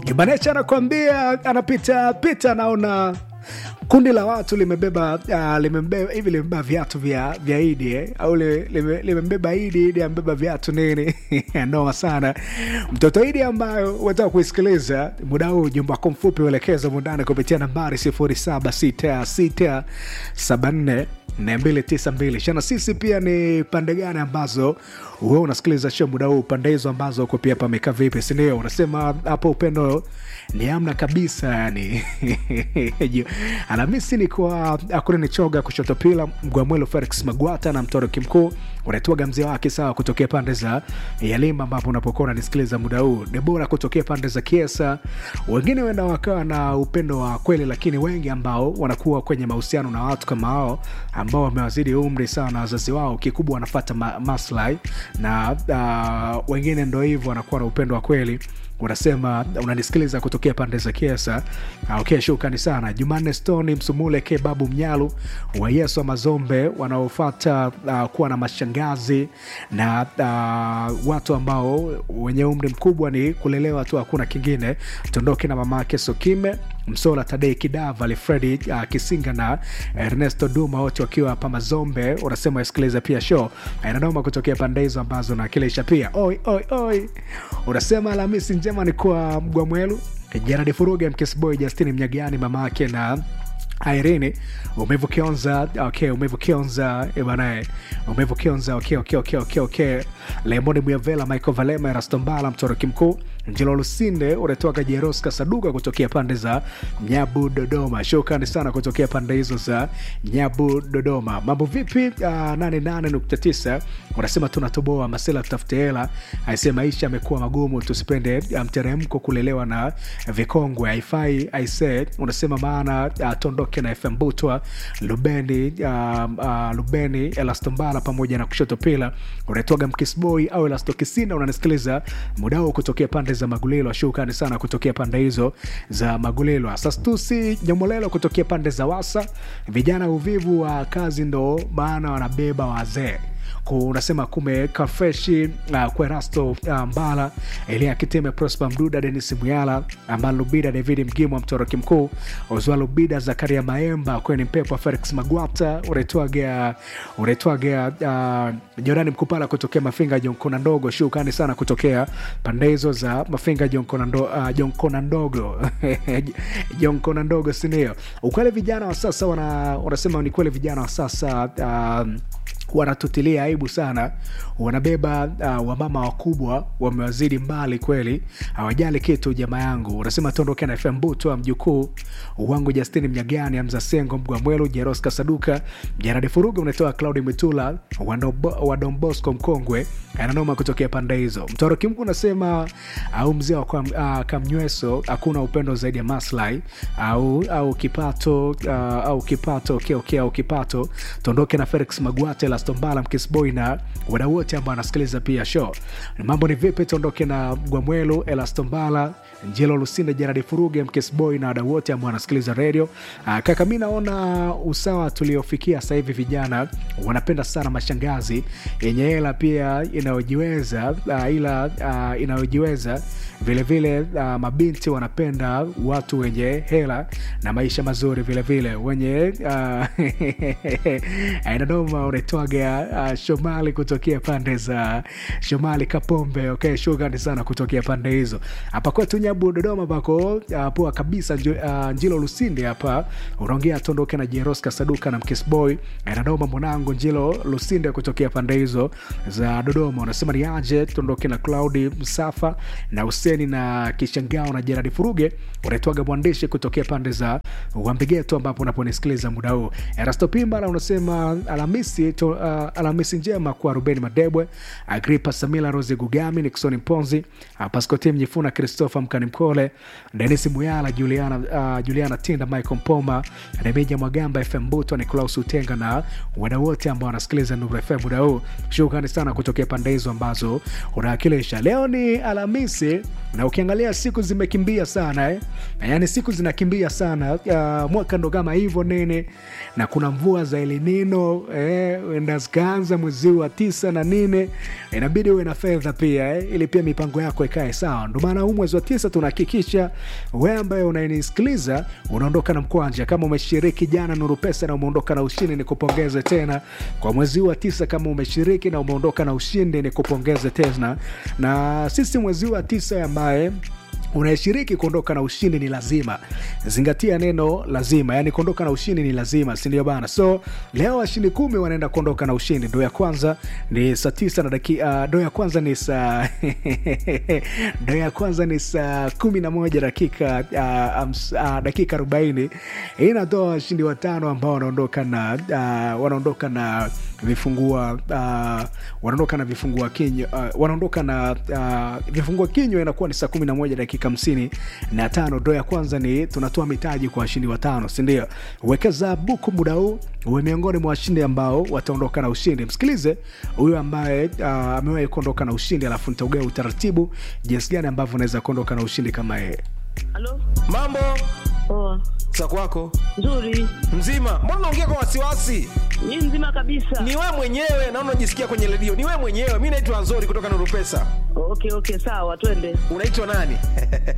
Ibanecha anakwambia anapita pita, anaona kundi la watu limebeba uh, limebeba hivi limebeba viatu vya vya Idi eh? au li- lime- limebeba Idi, Idi amebeba viatu nini? Noma sana mtoto Idi ambayo wataka kuisikiliza muda huu, jumba wako mfupi uelekeza mundani kupitia nambari 076674 292 shana sisi pia ni pande gani ambazo wewe unasikiliza show muda huu pande hizo ambazo uko pia pamekaa vipi sindio unasema hapo upendo ni amna kabisa yani alhamisi ni kwa akuna nichoga kushoto pila mgwamwelo felix magwata na mtoroki mkuu unaitwaga mzee wake sawa kutokea pande za yalima ambapo unapokuwa unanisikiliza muda huu debora kutokea pande za kiesa wengine wenda wakawa na upendo wa kweli lakini wengi ambao wanakuwa kwenye mahusiano na watu kama hao ambao wamewazidi umri sawa na wazazi wao kikubwa wanafata ma maslahi na uh, wengine ndo hivyo wanakuwa na upendo wa kweli unasema unanisikiliza kutokea pande za kiesa Ah, okay, shukrani sana jumanne stoni msumule ke babu mnyalu wa yesu wa mazombe wanaofata uh, kuwa na mashangazi na uh, watu ambao wenye umri mkubwa ni kulelewa tu hakuna kingine tondoke na mama yake sokime msola tadei kidava alfredi uh, kisinga na ernesto duma wote wakiwa hapa mazombe unasema wasikiliza pia show inanoma kutokea pande hizo ambazo nakilisha pia oi oi oi unasema alhamisi njema ni kwa mgwamwelu jaradi furuga mkesboy justini mnyagani mama yake na Irene umevu kionza okay, umevu kionza eh, banae umevu kionza okay, okay, okay, okay, okay. Lemoni Muyavela, Michael Valema, Erastombala, mtoroki mkuu Njelo Lusinde unatoka Jeroska Saduka kutokea pande za Nyabu Dodoma. Shukrani sana kutokea pande hizo za Nyabu Dodoma. Mambo vipi? Uh, 88.9 unasema tunatoboa masela tutafute hela. Aisee, maisha amekuwa magumu, tusipende uh, mteremko kulelewa na vikongwe haifai. Aisee, unasema maana uh, tondoke na FM Butwa Lubeni, uh, uh, Lubeni Elastombala pamoja na kushoto pila unaitwaga Mkisboy au Elasto Kisina, unanisikiliza muda huu kutokea pande za Magulilo. Shukrani sana kutokea pande hizo za Magulilo. Asastusi Nyomolelo kutokea pande za Wasa. Vijana uvivu wa kazi ndo maana wanabeba wazee Ku- unasema kume kafreshi uh, kwerasto uh, mbala elia kiteme prosper mduda denis muyala amal lubida david mgimwa mtoroki mkuu ozwa lubida zakaria maemba kweni mpepo felix magwata unaitwaga unaitwaga uh, jorani mkupala kutokea mafinga jonkona ndogo shukani sana kutokea pande hizo za mafinga jonkona ndo, uh, jonkona ndogo jonkona ndogo sindio ukweli vijana wa sasa wana, wanasema ni kweli vijana wa sasa um, wanatutilia aibu sana wanabeba uh, wamama wakubwa wamewazidi mbali kweli hawajali kitu jamaa yangu unasema tuondoke na fm butwa mjukuu wangu justini mnyagani amza sengo mgwamwelu jeros kasaduka jaradi furuga unatoa claudi mitula wa Don Bosco mkongwe ananoma kutokea pande hizo mtoroki mkuu unasema au mzee wa kwa, uh, kamnyweso hakuna upendo zaidi ya maslahi au au kipato uh, au kipato okay, okay, au kipato tuondoke na felix magwate lastombala mkisboy na wadau wote ambao anasikiliza pia show mambo ni vipi tuondoke na gwamwelu elastombala njelo lusinde jaradi furuge mkisboy na wadau wote ambao wanasikiliza redio uh, kaka mi naona usawa tuliofikia sasa hivi vijana wanapenda sana mashangazi yenye hela pia inayojiweza uh, ila uh, inayojiweza vilevile uh, mabinti wanapenda watu wenye hela na maisha mazuri vilevile wenye uh, inadoma unaitwaga uh, shomali kutokea pande za shomali kapombe okay, shukrani sana kutokea pande hizo hapa kwetu nyabu dodoma pako uh, poa kabisa njo, uh, njilo lusindi hapa unaongea tondoke na jeroska saduka na mkisboy inadoma mwanangu njilo lusinde kutokea pande hizo za dodoma unasema ni aje tuondoke na claudi msafa na huseni na kishangao na jeradi furuge unaitwaga mwandishi kutokea pande za wambigeto ambapo unaponisikiliza muda huu erasto pimbala unasema alhamisi to, uh, alhamisi njema kwa rubeni madebwe agripa samila rose gugami niksoni mponzi uh, paskoti mnyifuna christopher mkani mkole denis muyala juliana, uh, juliana tinda michael mpoma remija mwagamba fm buto nicolaus utenga na wadau wote ambao wanasikiliza nuru fm muda huu shukrani sana kutokea pande hizo ambazo unawakilisha leo ni alhamisi na ukiangalia siku zimekimbia sana eh? yaani siku zinakimbia sana uh, mwaka ndo kama hivyo nene na kuna mvua za elinino eh, enda zikaanza mwezi wa tisa na nine inabidi uwe na fedha pia eh, ili pia mipango yako ikae sawa ndo maana huu mwezi wa tisa tunahakikisha we ambaye unanisikiliza unaondoka na mkwanja kama umeshiriki jana nuru pesa na umeondoka na ushindi ni kupongeze tena kwa mwezi huu wa tisa kama umeshiriki na umeondoka na ushindi ni kupongeze tena na sisi mwezi huu wa tisa ambaye unayeshiriki kuondoka na ushindi ni lazima zingatia neno lazima yani kuondoka na ushindi ni lazima sindio bana so leo washindi kumi wanaenda kuondoka na ushindi ndo ya kwanza ni saa tisa na daki uh, ndo ya kwanza ni saa ndo ya kwanza ni saa kumi na moja dakika uh, ams, uh, dakika arobaini hii inatoa washindi watano ambao wanaondoka na uh, wanaondoka na vifungua uh, wanaondoka na vifungua kinywa uh, wanaondoka na uh, vifungua kinywa inakuwa ni saa kumi na moja dakika hamsini na tano ndo ya kwanza ni tunatoa mitaji kwa washindi watano sindio wekeza buku muda huu uwe miongoni mwa washindi ambao wataondoka na ushindi msikilize huyu ambaye uh, amewahi kuondoka na ushindi alafu nitaugea utaratibu jinsi gani ambavyo unaweza kuondoka na ushindi kama yeye Halo? mambo Poa. za kwako Nzuri. mzima mbona unaongea kwa wasiwasi Ni nzima kabisa. ni we mwenyewe naona unajisikia kwenye redio ni we mwenyewe mi naitwa nzori kutoka nurupesa Okay, okay, sawa, twende. unaitwa nani